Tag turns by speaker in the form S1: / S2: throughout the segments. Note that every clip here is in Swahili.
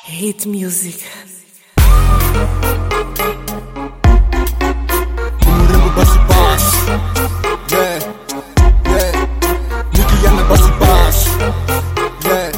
S1: Hate music.
S2: Mrembo basi basi yeah, yeah. Nikiana basi basi yeah,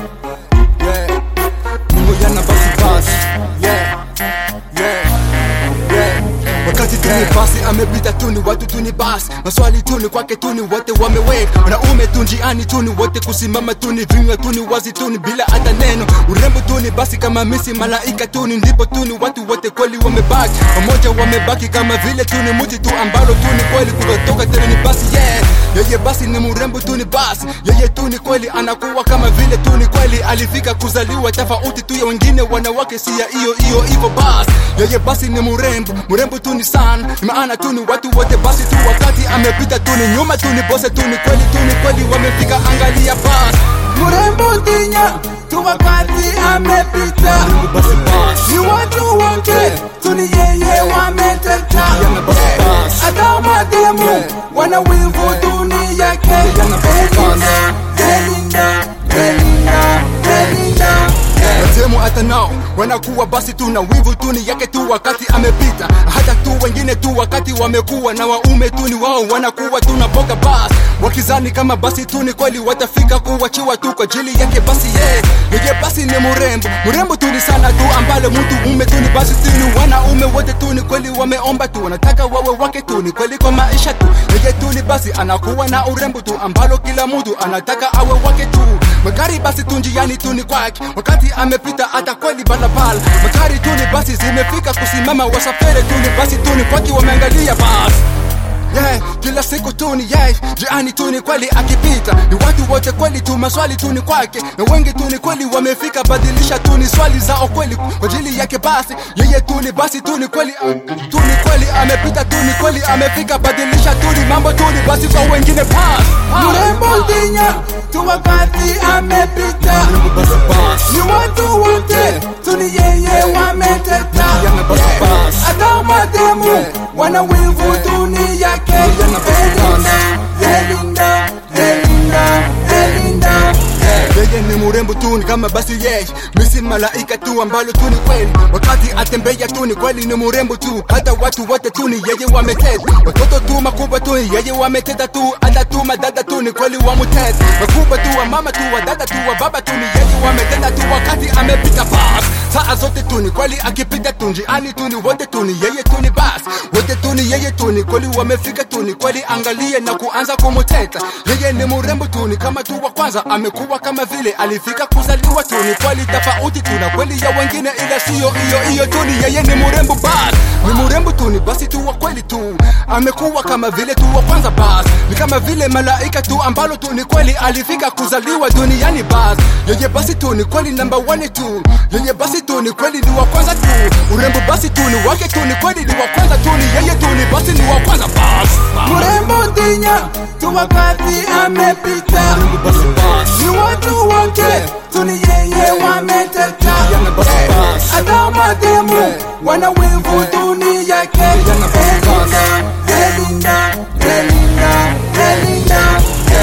S2: yeah. Nimoyana basi basi yeah, yeah, yeah. Wakati tuni basi amepita tuni watu tuni basi maswali tuni kwake tuni wote wameweka wanaume tu njiani tuni wote kusimama tuni vinywa tuni wazi tuni bila hata neno urembo tuni basi kama misi malaika tuni ndipo tuni watu wote kweli wamebaki pamoja wamebaki kama vile tuni muti tu ambalo tuni kweli kutoka tena ni basi yeah yeye basi ni mrembo tuni basi yeye tuni kweli anakuwa kama vile tuni kweli alifika kuzaliwa tofauti tu ya wengine wanawake si ya hiyo hiyo hivyo basi yeye basi ni mrembo mrembo tuni sana maana tuni watu wote basi tu wakati amepita tuni nyuma tuni bose tuni kweli tuni kweli wamefika angalia basi
S3: mrembo Dinya tu wakati amepita,
S2: basi basi
S3: ni watu wote tuni yeye wameteta,
S2: Yana basi basi.
S3: hata mademu
S2: Yeah.
S3: wana wivu tuni yake.
S2: Yana basi basi.
S3: Belinda, Belinda, Belinda,
S2: Watemu hata nao wanakuwa basi tu na wivu tu ni yake tu wakati amepita, hata tu wengine tu wakati wamekuwa na waume tu ni wao wanakuwa tu na boga basi, wakizani kama basi tu ni kweli watafika kuwachiwa tu kwa ajili yake basi ye yeye basi ni mrembo mrembo tu ni sana tu ambalo mtu ume tu ni basi tu ni wanaume wote tu ni kweli wameomba tu wanataka wawe wake tu ni kweli kwa maisha tu yeye tu ni basi anakuwa na urembo tu ambalo kila mtu anataka awe wake tu magari basi tu njiani tu ni kwake wakati amepita hata kweli barabara magari tu ni basi zimefika kusimama wasafiri tu ni basi tu ni kwake wameangalia basi Yeah, kila siku tu ni yeah, jiani tu ni kweli akipita ni watu wote kweli tu maswali tu ni kwake na wengi tu ni kweli wamefika badilisha tu ni swali zao kweli kwa ajili yake basi yeye tu ni basi tu ni kweli tu ni kweli amepita tu ni kweli amefika badilisha tu ni mambo tu ni basi kwa wengine pass
S3: mrembo Dinya tu wakati amepita,
S2: basi basi
S3: ni watu wote tuni yeye wameteta,
S2: Yana basi basi.
S3: hata mademu
S2: Yeah.
S3: wana wivu tuni yake.
S2: Yana basi basi.
S3: Belinda, Belinda, Belinda,
S2: yeye ni murembo tu ni kama basi yeye misi malaika tu ambalo tu ni kweli wakati atembea tu ni kweli ni murembo tu hata watu wote tu ni yeye wameteta watoto tu makubwa tu ni yeye wameteta tu hata tu madada tu ni kweli wamuteta makubwa tu wa mama tu wa dada tu wa baba tu ni yeye wameteta tu wakati amepita bas saa zote tu ni kweli akipita tu njiani tu ni wote tu ni yeye tu ni bas wote tu ni yeye tu ni kweli wamefika tu ni kweli angalie na kuanza kumuteta yeye ni murembo tu ni kama tu wa kwanza amekuwa kama vile alifika kuzaliwa tu ni kweli tofauti tu na kweli ya wengine ila siyo hiyo hiyo tu ni yeye ni murembo bas ni murembo tu ni basi tu wa kweli tu amekuwa kama vile tu wa kwanza bas ni kama vile malaika tu ambalo tu ni kweli alifika kuzaliwa duniani bas yeye basi tu ni kweli namba one tu yeye basi tu ni kweli ni wa kwanza tu urembo basi tu ni wake tu ni kweli ni wa kwanza tu ni yeye tu ni basi ni wa kwanza bas
S3: mrembo Dinya tu wakati amepita,
S2: basi bas
S3: ni watu wote tuni yeye wameteta,
S2: Yana basi basi.
S3: hata mademu
S2: Yeah.
S3: wana wivu tuni yake.
S2: Yana basi basi.
S3: Belinda, Belinda, Belinda,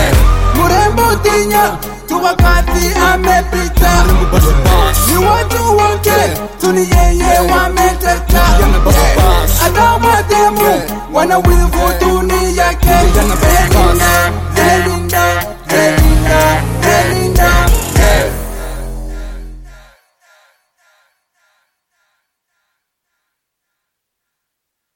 S3: mrembo Dinya tu wakati amepita,
S2: basi bas
S3: ni watu wote tuni yeye wameteta,
S2: Yana basi basi.
S3: hata mademu
S2: Yeah.
S3: wana wivu tuni yake.
S2: Yana basi basi.